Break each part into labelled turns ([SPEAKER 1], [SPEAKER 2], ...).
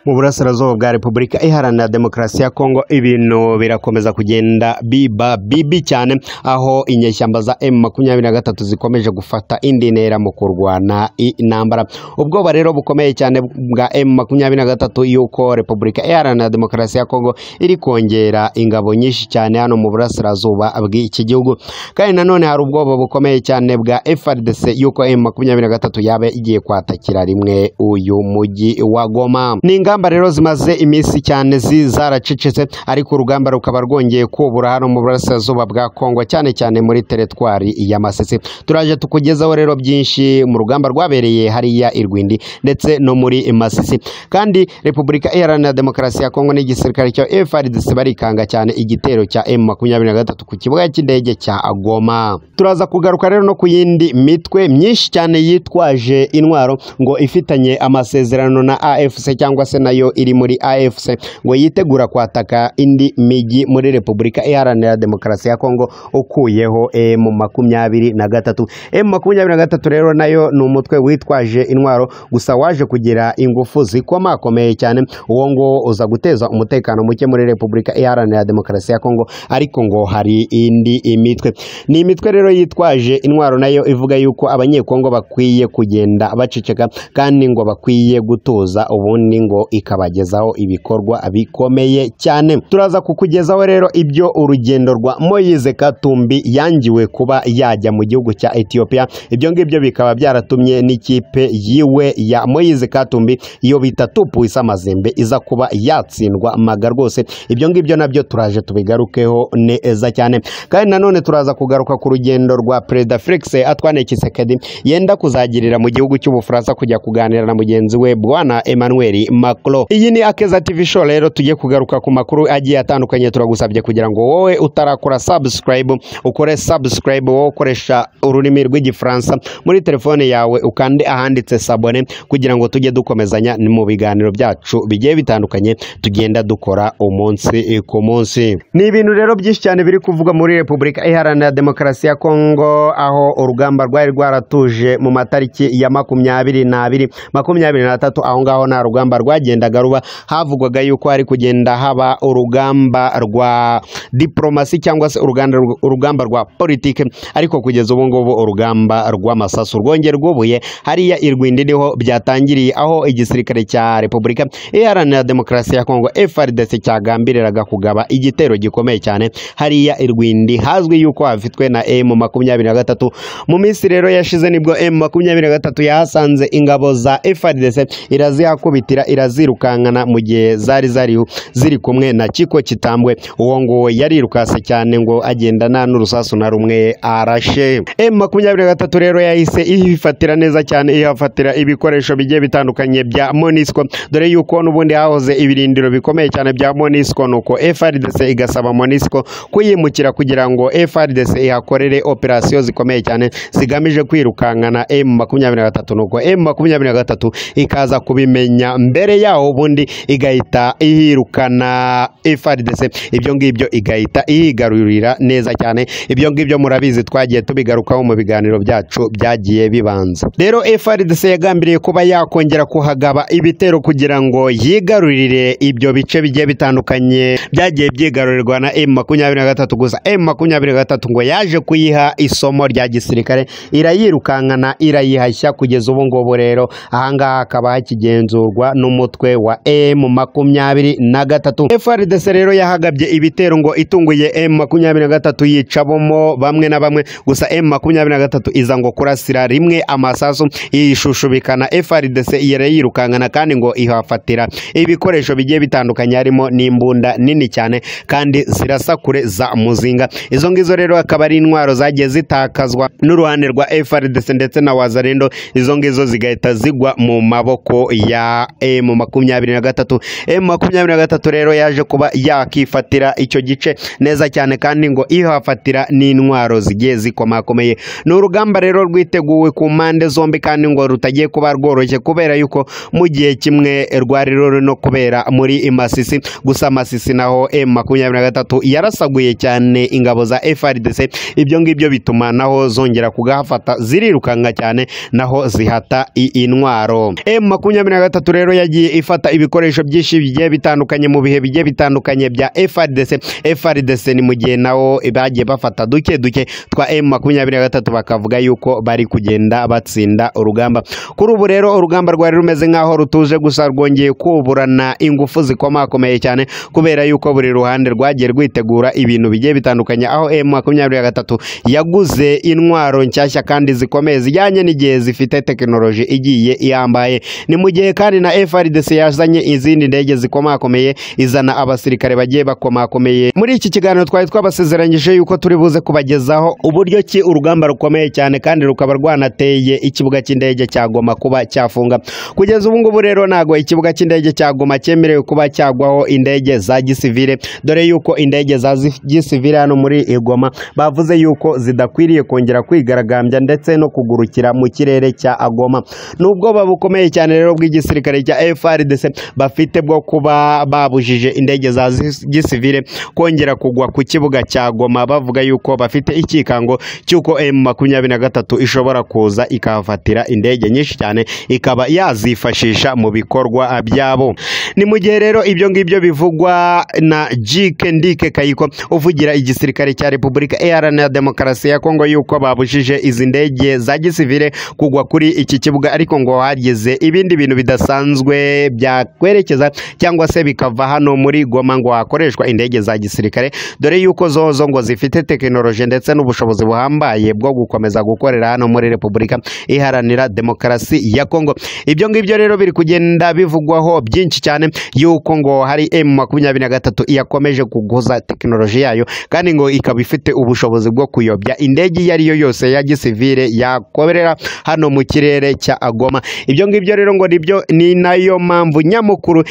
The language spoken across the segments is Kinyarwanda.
[SPEAKER 1] mu burasirazuba bwa repubulika iharanira demokarasi ya kongo ibintu birakomeza kugenda biba bibi cyane aho inyeshyamba za emu makumyabiri na gatatu zikomeje gufata indi ntera mu kurwana intambara ubwoba rero bukomeye cyane bwa emu makumyabiri na gatatu y'uko repubulika iharanira demokarasi ya kongo iri kongera ingabo nyinshi cyane hano mu burasirazuba bw'iki gihugu kandi nanone hari ubwoba bukomeye cyane bwa FRDC y'uko emu makumyabiri na gatatu yaba igiye kwatakira rimwe uyu mujyi wa Goma ni ingamba rero zimaze iminsi cyane zi- zaracecetse ariko urugamba rukaba rwongeye kubura hano mu burasirazuba bwa Kongo cyane cyane muri teretwari ya Masisi turaje tukugezaho rero byinshi mu rugamba rwabereye hariya Irwindi ndetse no muri Masisi kandi Repubulika Iharanira Demokarasi ya Kongo n'igisirikare cya FARDC barikanga cyane igitero cya M23 ku kibuga cy'indege cya Goma turaza kugaruka rero no ku yindi mitwe myinshi cyane yitwaje intwaro ngo ifitanye amasezerano na AFC cyangwa se nayo iri muri AFC ngo yitegura kwataka indi migi muri Repubulika Iharanira Demokarasi ya Kongo ukuyeho M makumyabiri na gatatu M makumyabiri na gatatu rero nayo ni umutwe witwaje intwaro gusa waje kugira ingufu zikomakomeye cyane uwo ngo uza guteza umutekano muke muri Repubulika Iharanira Demokarasi ya Kongo ariko ngo hari indi mitwe ni imitwe rero yitwaje intwaro nayo ivuga yuko abanyekongo bakwiye kugenda baceceka kandi ngo bakwiye gutuza ubundi ngo ikabagezaho ibikorwa bikomeye cyane turaza kukugezaho rero ibyo urugendo rwa Moise Katumbi yangiwe kuba yajya mu gihugu cya Ethiopia ibyo ngibyo bikaba byaratumye n'ikipe yiwe ya Moise Katumbi iyo bita tupu isa amazembe iza kuba yatsindwa maga rwose ibyo ngibyo nabyo turaje tubigarukeho neza cyane kandi nanone turaza kugaruka ku rugendo rwa perezida Felix Antoine Tshisekedi yenda kuzagirira mu gihugu cy'Ubufaransa kujya kuganira na mugenzi we bwana Emmanuel Macron iyi ni Akeza TV show rero tujye kugaruka ku makuru agiye atandukanye turagusabye kugira ngo wowe utarakora subscribe ukore subscribe wowe ukoresha ururimi rw'igifaransa muri telefone yawe ukande ahanditse sabone kugira ngo tujye dukomezanya mu biganiro byacu bigiye bitandukanye tugenda dukora umunsi ku munsi ni ibintu rero byinshi cyane biri kuvugwa muri repubulika iharanira demokarasi ya kongo aho urugamba rwari rwaratuje mu matariki ya makumyabiri n'abiri makumyabiri n'atatu aho ngaho nta rugamba rwagendaga ruba havugwaga yuko hari kugenda haba urugamba rwa diporomasi cyangwa se uruganda- urugamba rwa politike ariko kugeza ubu ngubu urugamba rw'amasasu rwongeye rwubuye hariya irwindi niho byatangiriye aho igisirikare cya repubulika iharanira demokarasi ya kongo FRDC cyagambiriraga kugaba igitero gikomeye cyane hariya irwindi hazwi yuko hafitwe na M makumyabiri na gatatu mu minsi rero yashize nibwo M makumyabiri na gatatu yahasanze ingabo za FRDC irazihakubitira irazirukankana mu gihe zari zari ziri kumwe na Chiko Kitambwe uwo nguwo yarirukase cyane ngo agenda nta n'urusasu na rumwe arashe M makumyabiri na gatatu rero yahise ifatira neza cyane ihafatira ibikoresho bigiye bitandukanye bya Monisco dore yuko n'ubundi hahoze ibirindiro bikomeye cyane bya Monisco nuko FRDC igasaba Monisco kuyimukira kugira ngo FRDC ihakorere operasiyo zikomeye cyane zigamije kwirukankana M makumyabiri na gatatu nuko M makumyabiri na gatatu ikaza kubimenya mbere yaho ubundi igahita ihirukana FRDC ibyo ngibyo igahita iyigarurira neza cyane ibyo ngibyo murabizi twagiye tubigarukaho mu biganiro byacu byagiye bibanza rero FRDC yagambiriye kuba yakongera kuhagaba ibitero kugira ngo yigarurire ibyo bice bigiye bitandukanye byagiye byigarurirwa na M makumyabiri na gatatu gusa M makumyabiri na gatatu ngo yaje kuyiha isomo rya gisirikare irayirukankana irayihashya kugeza ubu ngubu rero ahangaha hakaba hakigenzurwa n'umutwe wa M makumyabiri na gatatu FRDC rero yahagabye ibitero ngo itunguye M makumyabiri na gatatu yica bomo bamwe na bamwe gusa M makumyabiri na gatatu iza ngo kurasira rimwe amasasu yishushubikana FRDC irayirukankana kandi ngo ihafatira ibikoresho bigiye bitandukanye harimo n'imbunda nini cyane kandi zirasa kure za muzinga izo ngizo rero akaba ari intwaro zagiye zitakazwa n'uruhande rwa FRDC ndetse na Wazalendo izo ngizo zigahita zigwa mu maboko ya M makumyabiri na gatatu M makumyabiri na gatatu rero yaje kuba yakifatira icyo gice neza cyane kandi ngo ihafatira n'intwaro zigiye zikomakomeye ni urugamba rero rwiteguwe ku mpande zombi kandi ngo rutagiye kuba rworoshye kubera yuko mu gihe kimwe rwari ruri no kubera muri Masisi gusa Masisi naho M makumyabiri na gatatu yarasaguye cyane ingabo za FRDC ibyo ngibyo bituma naho zongera kugahafata zirirukanka cyane naho zihata i- intwaro M makumyabiri na gatatu rero yagiye ifata ibikoresho byinshi bigiye bitandukanye mu bihe bigiye bitandukanye bya FRDC FRDC ni mu gihe nabo bagiye bafata duke duke twa M makumyabiri na gatatu bakavuga yuko bari kugenda batsinda urugamba kuri ubu rero urugamba rwari rumeze nk'aho rutuje gusa rwongeye kuburana ingufu zikomakomeye cyane kubera yuko buri ruhande rwagiye rwitegura ibintu bigiye bitandukanye aho M makumyabiri na gatatu yaguze intwaro nshyashya kandi zikomeye zijyanye n'igihe zifite tekinoloji igiye yambaye ni mu gihe kandi na FRDC yazanye izindi ndege zikomakomeye izana abasirikare bagiye bakomakomeye muri iki kiganiro twari twabasezeranyije yuko turi buze kubagezaho uburyo ki urugamba rukomeye cyane kandi rukaba rwanateye ikibuga cy'indege cya Goma kuba cyafunga kugeza ubu ngubu rero ntago ikibuga cy'indege cya Goma cyemerewe kuba cyagwaho indege za gisivile dore yuko indege za zi- gisivile hano muri Goma bavuze yuko zidakwiriye kongera kwigaragambya ndetse no kugurukira mu kirere cya Goma n'ubwoba bukomeye cyane rero bw'igisirikare cya FRDC bafite bwo kuba babujije indege za zi- gisivile kongera kugwa ku kibuga cya Goma bavuga yuko bafite ikikango cy'uko M makumyabiri na gatatu ishobora kuza ikahafatira indege nyinshi cyane ikaba yazifashisha mu bikorwa byabo ni mu gihe rero ibyo ngibyo bivugwa na Jike Ndike Kayiko uvugira igisirikare cya Repubulika Iharanira Demokarasi ya Kongo yuko babujije izi ndege za gisivile kugwa kuri iki kibuga ariko ngo hageze ibindi bintu bidasanzwe byakwerekeza cyangwa se bikava hano muri Goma ngo hakoreshwa indege za gisirikare dore yuko zozo ngo zifite tekinoloji ndetse n'ubushobozi buhambaye bwo gukomeza gukorera hano muri Repubulika Iharanira Demokarasi ya Kongo ibyo ngibyo rero biri kugenda bivugwaho byinshi cyane yuko ngo hari M makumyabiri na gatatu yakomeje kuguza tekinoloji yayo kandi ngo ikaba ifite ubushobozi bwo kuyobya indege iyo ari yo yose ya gisivile yakorera hano mu kirere cya Goma ibyo ngibyo rero ngo nibyo ni nayo mpamvu nyamukuru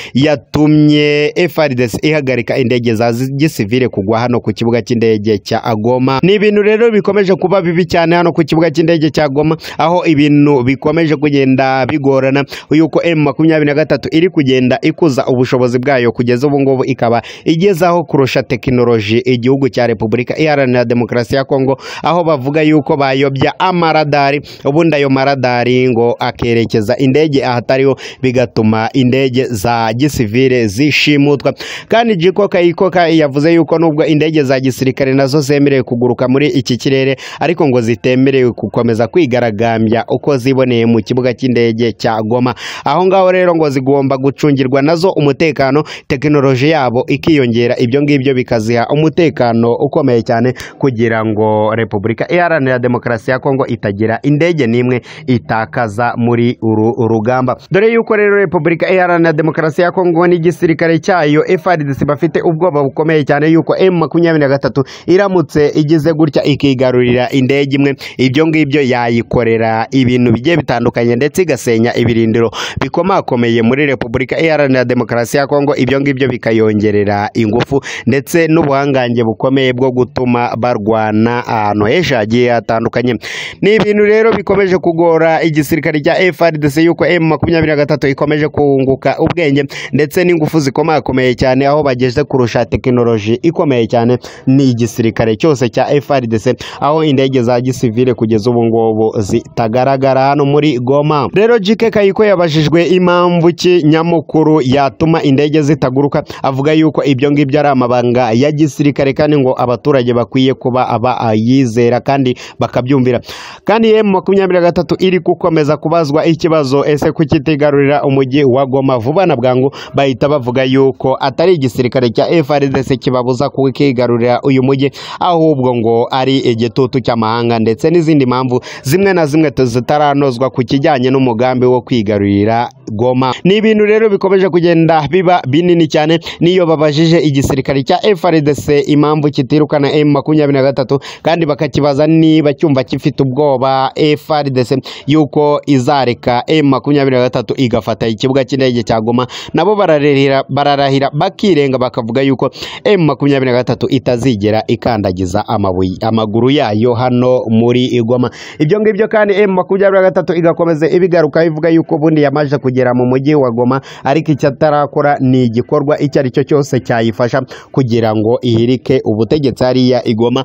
[SPEAKER 1] yatumye FRDC ihagarika indege za zi- gisivile kugwa hano ku kibuga cy'indege cya Goma ni ibintu rero bikomeje kuba bibi cyane hano ku kibuga cy'indege cya Goma aho ibintu bikomeje kugenda bigorana yuko M makumyabiri na gatatu iri kugenda ikuza ubushobozi bwayo kugeza ubu ngubu ikaba igezaho kurusha tekinoloji igihugu cya Repubulika Iharanira Demokarasi ya Kongo aho bavuga yuko bayobya amaradari ubundi ayo maradari ngo akerekeza indege ahatariho bigatuma indege za gisivile zishimutwa kandi Jiko Kayikoka yavuze yuko nubwo indege za gisirikare nazo zemerewe kuguruka muri iki kirere ariko ngo zitemerewe gukomeza kwigaragambya uko ziboneye mu kibuga cy'indege cya Goma aho ngaho rero ngo zigomba gucungirwa nazo umutekano tekinoloji yabo ikiyongera ibyo ngibyo bikaziha umutekano ukomeye cyane kugira ngo Repubulika Iharanira Demokarasi ya Kongo itagira indege n'imwe itakaza muri uru rugamba dore yuko rero Repubulika Iharanira Demokarasi ya Kongo n'igisirikare cyayo FARDC bafite ubwoba bukomeye cyane yuko M makumyabiri na gatatu iramutse igize gutya ikigarurira indege imwe ibyo ngibyo yayikorera ibintu bigiye bitandukanye ndetse igasenya ibirindiro bikomakomeye muri Repubulika Iharanira Demokarasi ya Kongo ibyo ngibyo bikayongerera ingufu ndetse n'ubuhangange bukomeye bwo gutuma barwana ahantu henshi hagiye hatandukanye ni ibintu rero bikomeje kugora igisirikare cya FRDC yuko M makumyabiri na gatatu ikomeje kunguka ubwenge ndetse n'ingufu zikomakomeye cyane aho bageze kurusha tekinoloji ikomeye cyane ni igisirikare cyose cya FRDC aho indege za gisivile kugeza ubu ngubu zitagaragara hano muri Goma rero JK Kayiko yabajijwe impamvu ki nyamukuru yatuma indege zitaguruka avuga yuko ibyo ngibyo ari amabanga ya gisirikare kandi ngo abaturage bakwiye kuba aba ayizera kandi bakabyumvira kandi M makumyabiri na gatatu iri gukomeza kubazwa ikibazo ese kukitigarurira umujyi wa Goma vuba na bwangu bahita bavuga yuko atari igisirikare cya FARDC kibabuza kukigarurira uyu mujyi ahubwo ngo ari igitutu cy'amahanga ndetse n'izindi mpamvu zimwe na zimwe zitaranozwa ku kijyanye n'umugambi wo kwigarurira Goma ni ibintu rero bikomeje kugenda biba binini cyane niyo babajije igisirikare cya FARDC impamvu kitirukana M makumyabiri na gatatu kandi bakakibaza niba cyumva gifite ubwoba FARDC yuko izareka M makumyabiri na gatatu igafata ikibuga cy'indege cya Goma nabo bararahira bararahira bakirenga bakavuga yuko M makumyabiri na gatatu itazigera ikandagiza amabuye amaguru yayo hano muri Igoma ibyo ngibyo kandi M makumyabiri na gatatu igakomeza ibigaruka ivuga yuko ubundi yamaze kugera mu mujyi wa Goma ariko icyo atarakora ni igikorwa icyo ari cyo cyose cyayifasha kugira ngo ihirike ubutegetsi hariya Igoma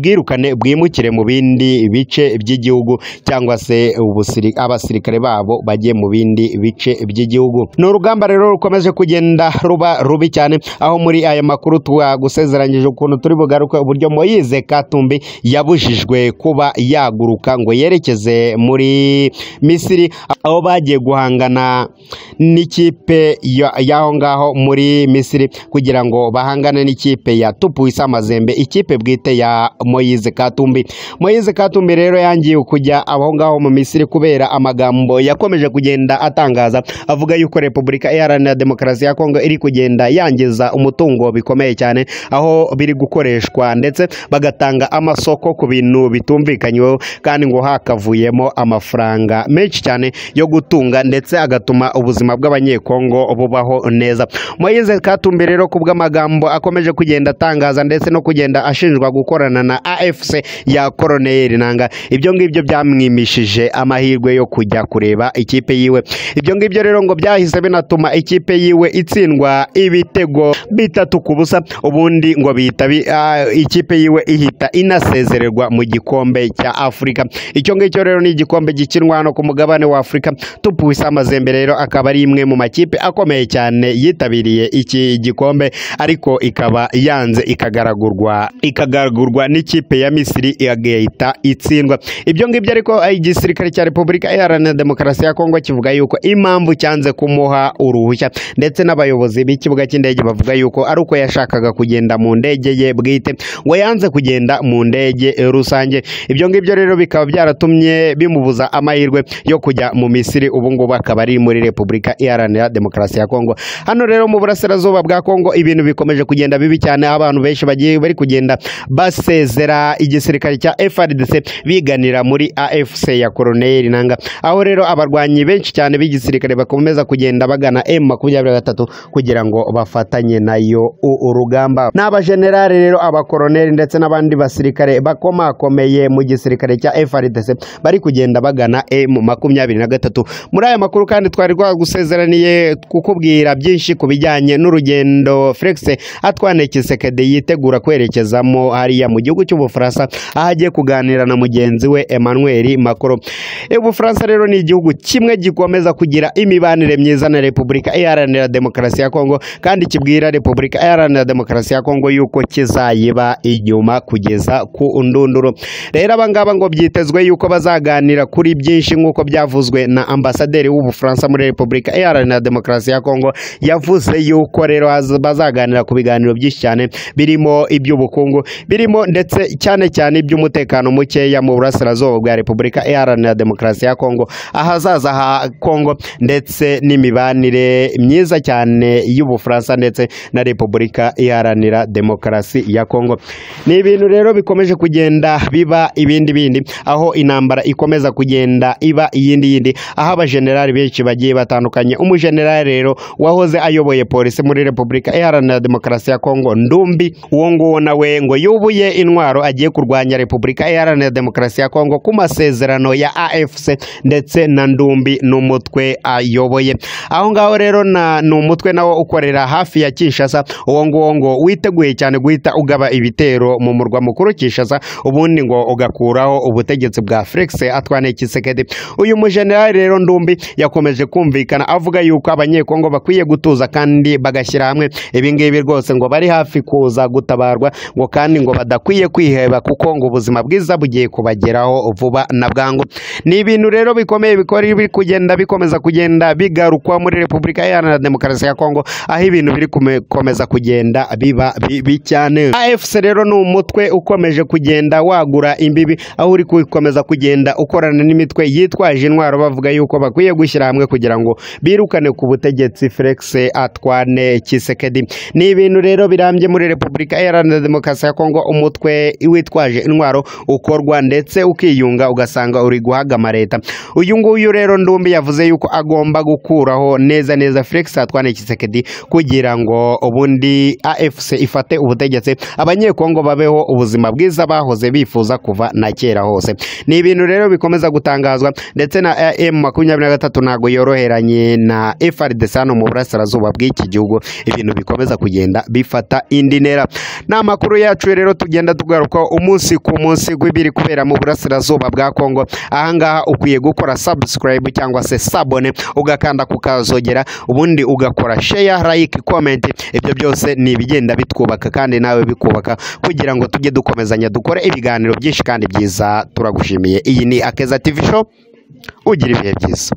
[SPEAKER 1] ibwirukane bwimukire mu bindi bice by'igihugu cyangwa se ubusiri- abasirikare babo bajye mu bindi bice by'igihugu gihugu ni urugamba rero rukomeje kugenda ruba rubi cyane aho muri aya makuru twagusezeranyije ukuntu turi bugaruke uburyo Moise Katumbi yabujijwe kuba yaguruka ngo yerekeze muri Misiri aho bagiye guhangana n'ikipe ya- y'aho ngaho muri Misiri kugira ngo bahangane n'ikipe ya Tupuisa Mazembe ikipe bwite ya Moise Katumbi Moise Katumbi rero yangiye kujya aho ngaho mu Misiri kubera amagambo yakomeje kugenda atangaza avuga yuko Repubulika Iharanira Demokarasi ya Kongo iri kugenda yangiza umutungo bikomeye cyane aho biri gukoreshwa ndetse bagatanga amasoko ku bintu bitumvikanyweho kandi ngo hakavuyemo amafaranga menshi cyane yo gutunga ndetse agatuma ubuzima bw'abanyekongo bubaho neza Moise Katumbi rero ku bw'amagambo akomeje kugenda atangaza ndetse no kugenda ashinjwa gukorana na AFC ya Koroneri Nanga ibyo ngibyo byamwimishije amahirwe yo kujya kureba ikipe yiwe ibyo ngibyo rero ngo byahise binatuma ikipe yiwe itsindwa ibitego bitatu ku busa ubundi ngo bihita bi- ah, ikipe yiwe ihita inasezererwa mu gikombe cya Afurika icyo ngicyo rero ni igikombe gikinwa hano ku mugabane wa Afurika Tupuisa Mazembe rero akaba ari imwe mu makipe akomeye cyane yitabiriye iki gikombe ariko ikaba yanze ikagaragurwa ikagaragurwa n'ikipe ya Misiri igahita itsindwa ibyo ngibyo ariko eh, igisirikare cya Repubulika Iharanira Demokarasi ya Kongo kivuga yuko impamvu cyanze kumuha uruhushya ndetse n'abayobozi b'ikibuga cy'indege bavuga yuko ari uko yashakaga kugenda mu ndege ye bwite ngo yanze kugenda mu ndege eh, rusange ibyo ngibyo rero bikaba byaratumye bimubuza amahirwe yo kujya mu Misiri ubu ngubu akaba ari muri Repubulika Iharanira Demokarasi ya Kongo hano rero mu burasirazuba bwa Kongo ibintu bikomeje kugenda bibi cyane aho abantu benshi bagiye bari kugenda basezera igisirikare cya FARDC biganira muri AFC ya Colonel Nanga aho rero abarwanyi benshi cyane b'igisirikare bakomeza kugenda bagana M23 kugira ngo bafatanye nayo u- urugamba n'abajenerali rero abakoroneli ndetse n'abandi basirikare bakomakomeye mu gisirikare cya FARDC bari kugenda bagana M23 muri aya makuru kandi twari twagusezeraniye kukubwira byinshi ku bijyanye n'urugendo Felix Atwanekisekede yitegura kwerekezamo hariya mu gihugu cy'Ubufaransa aho agiye kuganira na mugenzi we Emmanuel Macron Ubufaransa rero ni igihugu kimwe gikomeza kugira imibanire myiza na Repubulika Iharanira Demokarasi ya Kongo kandi kibwira Repubulika Iharanira Demokarasi ya Kongo yuko kizayiba inyuma kugeza ku ndunduro rero abangaba ngo byitezwe yuko bazaganira kuri byinshi nk'uko byavuzwe na ambasaderi w'Ubufaransa muri Repubulika Iharanira Demokarasi ya Kongo yavuze yuko rero haz- bazaganira ku biganiro byinshi cyane birimo iby'ubukungu birimo ndetse cyane cyane iby'umutekano mukeya mu burasirazuba bwa Repubulika Iharanira Demokarasi ya Kongo ahazaza ha Kongo ndetse n'imibanire myiza cyane y'Ubufaransa ndetse na Repubulika Iharanira Demokarasi ya Kongo ni ibintu rero bikomeje kugenda biba ibindi bindi aho intambara ikomeza kugenda iba iyindi yindi aho abajenerali benshi bagiye batandukanye umujenerali rero wahoze ayoboye polisi muri Repubulika Iharanira Demokarasi ya Kongo Ndumbi uwo nguwo nawe ngo yubuye intwaro agiye kurwanya Repubulika Iharanira Demokarasi ya Kongo ku masezerano ya AFC ndetse na Ndumbi n'umutwe ayoboye aho ngaho rero na ni umutwe nawo ukorera hafi ya Kinshasa uwo nguwo ngo witeguye cyane guhita ugaba ibitero mu murwa mukuru Kinshasa ubundi ngo ugakuraho ubutegetsi bwa Felix Antoine Tshisekedi uyu mujenerali rero Ndumbi yakomeje kumvikana avuga yuko abanyekongo bakwiye gutuza kandi bagashyira hamwe ibi ngibi rwose ngo bari hafi kuza gutabarwa ngo kandi ngo badakwiye kwiheba kuko ngo ubuzima bwiza bugiye kubageraho vuba na bwangu ni ibintu rero bikomeye bikora biri kugenda bikomeza kugenda bigarukwa muri Repubulika Iharanira Demokarasi ya Kongo aho ibintu biri gukomeza kugenda biba bibi cyane AFC rero ni umutwe ukomeje kugenda wagura imbibi aho uri gukomeza kugenda ukorana n'imitwe yitwaje intwaro bavuga yuko bakwiye gushyira hamwe kugira ngo birukane ku butegetsi Felix Antoine Tshisekedi ni ibintu rero birambye muri Repubulika Iharanira Demokarasi ya Kongo umutwe witwaje intwaro ukorwa ndetse ukiyunga ugasanga uri guhagama leta uyu nguyu rero ndumbi yavuze yuko agomba gukuraho neza neza Felix Antoine Tshisekedi kugira ngo ubundi AFC ifate ubutegetsi abanyekongo babeho ubuzima bwiza bahoze bifuza kuva na kera hose ni ibintu rero bikomeza gutangazwa ndetse na M makumyabiri na gatatu ntabwo yoroheranye na FRDC hano mu burasirazuba bw'iki gihugu ibintu bikomeza kugenda bifata indi ntera ni amakuru yacu rero tugenda tugarukaho umunsi ku munsi w'ibiri kubera mu burasirazuba bwa Kongo ahangaha ukwiye gukora subscribe cyangwa se sabone ugakanda ugakanda ukazogera ubundi ugakora share like comment ibyo byose ni ibigenda bitwubaka kandi nawe bikubaka kugira ngo tujye dukomezanya dukore ibiganiro byinshi kandi byiza turagushimiye iyi ni akeza tv show ugira ibihe byiza